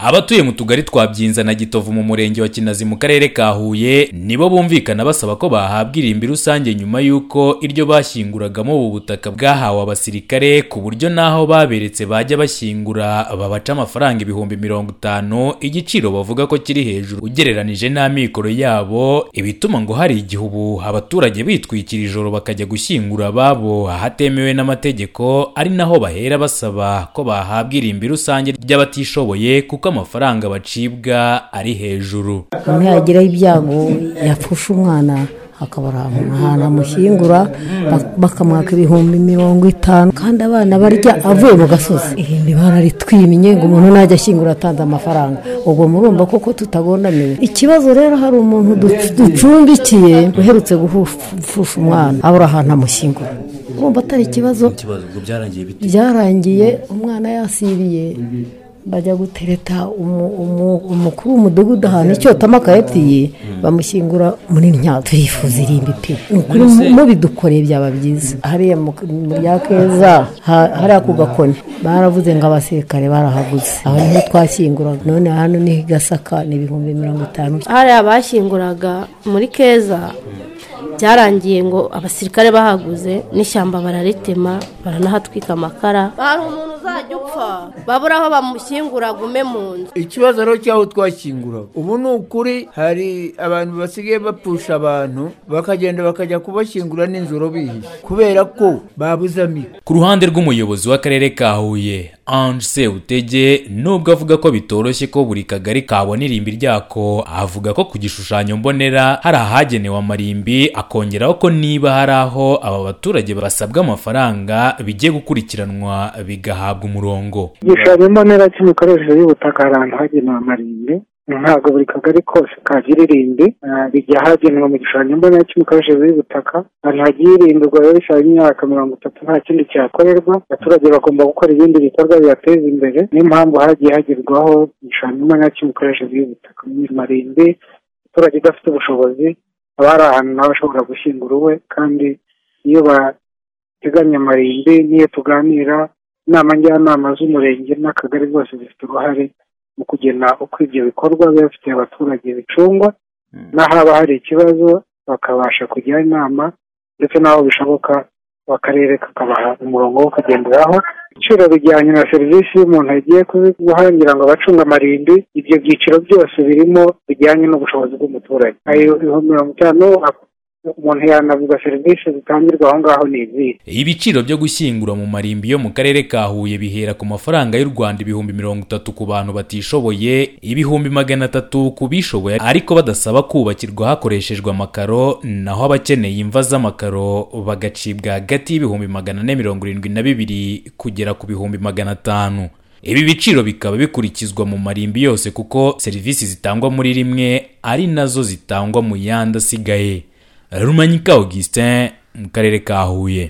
abatuye mu tugari twa byinza na gitovu mu murenge wa kinazi mu karere ka huye nibo bumvikana basaba ko bahabwa irimbi rusange nyuma y'uko iryo bashyinguragamo ubu butaka bwahawe abasirikare ku buryo n'aho baberetse bajya bashyingura babaca amafaranga ibihumbi mirongo itanu igiciro bavuga ko kiri hejuru ugereranije n'amikoro yabo ibituma ngo hari igihe ubu abaturage bitwikira ijoro bakajya gushyingura ababo ahatemewe n'amategeko ari naho bahera basaba ko bahabwa irimbi rusange ry'abatishoboye kuko amafaranga bacibwa ari hejuru umwe yagiraho ibyago yapfusha umwana akabura ahantu amushyingura bakamwaka ibihumbi mirongo itanu kandi abana barya avuye mu gasozi ihimbi bararitwimye ngo umuntu najya ashyingura atanze amafaranga ubwo murumva koko tutagondamiwe ikibazo rero hari umuntu ducumbikiye uherutse gufusha umwana abura ahantu amushyingura urumva atari ikibazo byarangiye umwana yasiriye bajya gutereta umukuru w'umudugudu ahantu icyotamo akayatiye bamushyingura muri nyatwe turifuza irimbi pe ukuri mubidukoreye byaba byiza hariya ya keza hariya ku gakoni baravuze ngo abasirikare barahaguze aho niho twashyinguraga none hano ni gasaka ni ibihumbi mirongo itanu hariya bashyinguraga muri keza byarangiye ngo abasirikare bahaguze n'ishyamba bararitema baranahatwika amakara hari umuntu uzajya upfa babura aho bamushyingura gume mu nzu ikibazo rero cy'aho twashyingura ubu ni ukuri hari abantu basigaye bapfusha abantu bakagenda bakajya kubashyingura n'inzuro bihishe kubera ko babuze amikoro ku ruhande rw'umuyobozi w'akarere ka huye ange sewutege nubwo avuga ko bitoroshye ko buri kagari kabona irimbi ryako avuga ko ku gishushanyo mbonera hari ahagenewe amarimbi akongeraho ko niba hari aho aba baturage basabwa amafaranga bigiye gukurikiranwa bigahabwa umurongo igishushanyo mbonera cy'imikoreshereze y'ubutaka hari ahantu hagenewe amarimbi ntabwo buri kagari kose kagira irimbi bijya hagenwa mu gishushanyo mbonera cy'imikoreshereze y'ubutaka ahantu hagiye irimbirwa rero bisaba imyaka mirongo itatu nta kindi cyakorerwa abaturage bagomba gukora ibindi bikorwa bibateza imbere niyo mpamvu hagiye hagerwaho igishushanyo mbonera cy'imikoreshereze y'ubutaka mu marimbi abaturage udafite ubushobozi haba hari ahantu nawe ashobora gushyingura uwe kandi iyo bateganya amarimbi n'iyo tuganira inama njyanama z'umurenge n'akagari zose zifite uruhare mu kugena uko ibyo bikorwa biba bifitiye abaturage bicungwa n'ahaba hari ikibazo bakabasha kugira inama ndetse n'aho bishoboka akarere kakabaha umurongo wo kugenderaho ibiciro bijyanye na serivisi y'umuntu yagiye guhangira ngo abacunga amarimbi ibyo byiciro byose birimo bijyanye n'ubushobozi bw'umuturage ayo mirongo itanu umuntu yanavuga serivisi zitangirwa aho ngaho ni izihe ibiciro byo gushyingura mu marimbi yo mu karere ka huye bihera ku mafaranga y'u rwanda ibihumbi mirongo itatu ku bantu batishoboye ibihumbi magana atatu ku bishoboye ariko badasaba kubakirwa hakoreshejwe amakaro naho abakeneye imva z'amakaro bagacibwa hagati y'ibihumbi magana ane mirongo irindwi na bibiri kugera ku bihumbi magana atanu ibi biciro bikaba bikurikizwa mu marimbi yose kuko serivisi zitangwa muri rimwe ari nazo zitangwa mu yandi asigaye rumanyika augustin mu karere ka huye